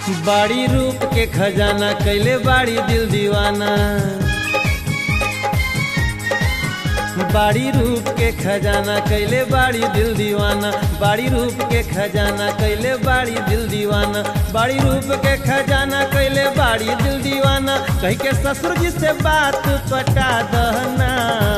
बाड़ी रूप के खजाना कैले बाड़ी दिल दीवाना बाड़ी रूप के खजाना कैले बाड़ी दिल दीवाना बाड़ी रूप के खजाना कैले बाड़ी दिल दीवाना बाड़ी रूप के खजाना कैले बाड़ी दिल दीवाना कह के ससुर जी से बात पटा दहना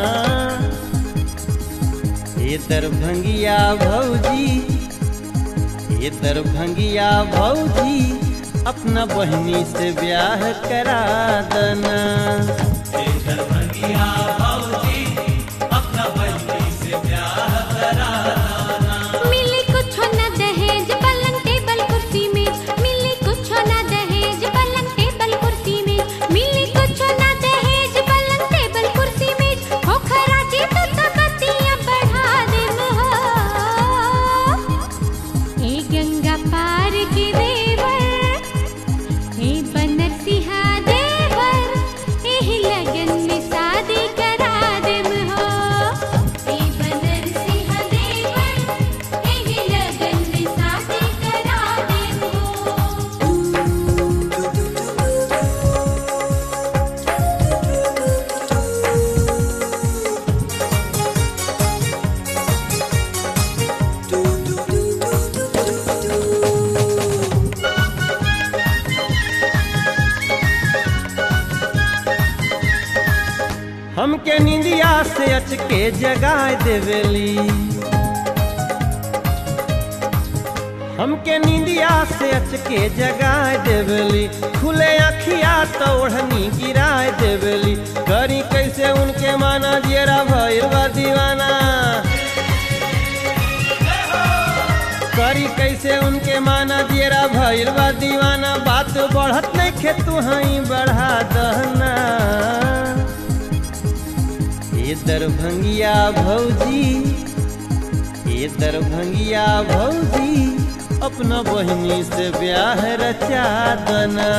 ये दरभंगिया भौजी ये दरभंगिया भौजी अपना बहनी से ब्याह करा दना मिली कुछ न दहेज पलंग टेबल कुर्सी में मिली कुछ न दहेज पलंग टेबल कुर्सी में मिली कुछ न दहेज पलंग टेबल कुर्सी में हो खराजी तो तबतियां बढ़ा दे हो ए गंगा पार के देवर ए बनर सिहा देवर एही लगन में शादी करा देम हो ए बनर सिहा देवर एही लगन में शादी करा देम हो हमके निंदिया से अचके जगाए देवेली हमके निंदिया से अचके जगाए देवेली खुले अखिया तो ओढ़नी गिराए देवेली करी कैसे उनके माना जेरा भैर बा दीवाना करी कैसे उनके माना जेरा भैर बा दीवाना बात बढ़त नहीं खे तू हई बढ़ा दहना ये दरभंगिया भौजी ये दरभंगिया भौजी अपना बहिनी से ब्याह रचा दना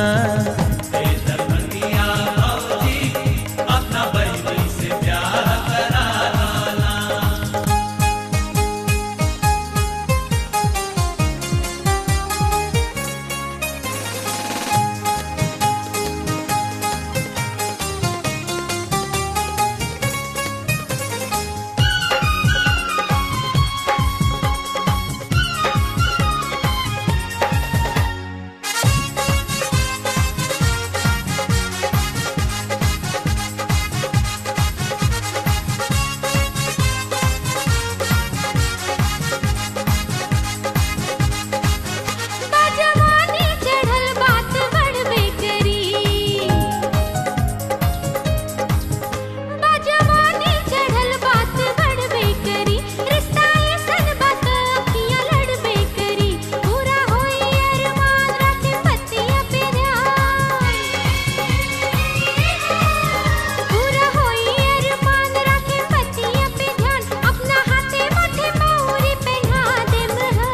बाजवानी चढ़ल बात बढ़बे करी बाजवानी चढ़ल बात बढ़बे करी रिश्ता ऐसन बात अखियां लड़बे करी पूरा होई अरमान रखे पतिया पे ध्यान पूरा होई अरमान रखे पतिया पे ध्यान अपना हाथे माथे मौरी पहना देम हा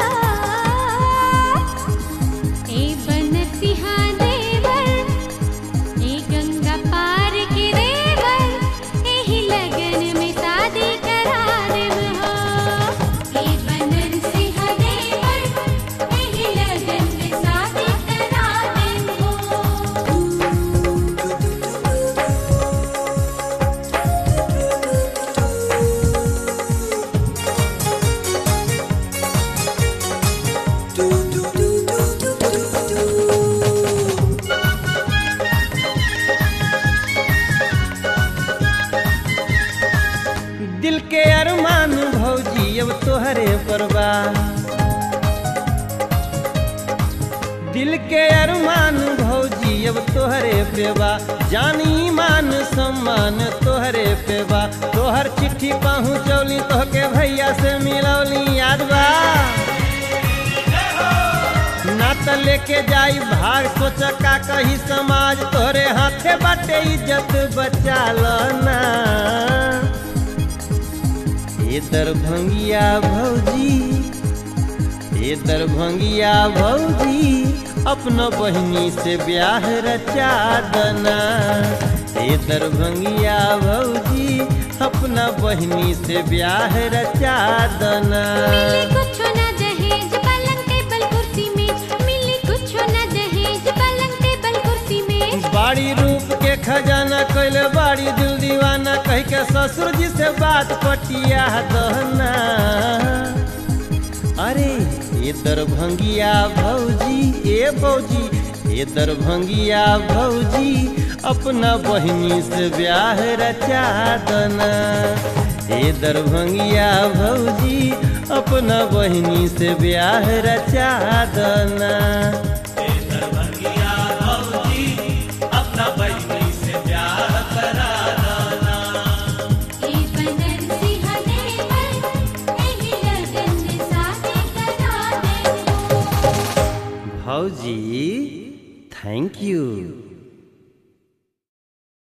ए बनर सिहा देवर ए गंगा पार के देवर एही लगन में शादी करा देव हो ए बनर सिहा देवर एही लगन में शादी करा देव हो दिल के अरमान भौजी अब तोहरे परवा दिल के अरमान भौजी अब तोहरे पेवा जानी मान सम्मान तोहरे पेवा तोहर चिट्ठी पहुँचौली तोहके भैया से मिलौली याद बा ना त लेके जाई भाग सोच का कही समाज तोहरे हाथे बाटे इज्जत बचा ना ये दरभंगिया भौजी ये दरभंगिया भौजी अपना बहिनी से ब्याह रचा दना ये दरभंगिया भौजी अपना बहिनी से ब्याह रचा दना मिली कुछ न दहेज पलंग टेबल कुर्सी में मिली कुछ न दहेज ससुर जी से बात पटिया दहना अरे ये दरभंगिया भौजी ए भौजी ये दरभंगिया भौजी अपना बहिनी से ब्याह रचा दना ये दरभंगिया भौजी अपना बहिनी से ब्याह रचा दना ए बनरसी हनेवल एही लगन में शादी करा दे भौजी थैंक यू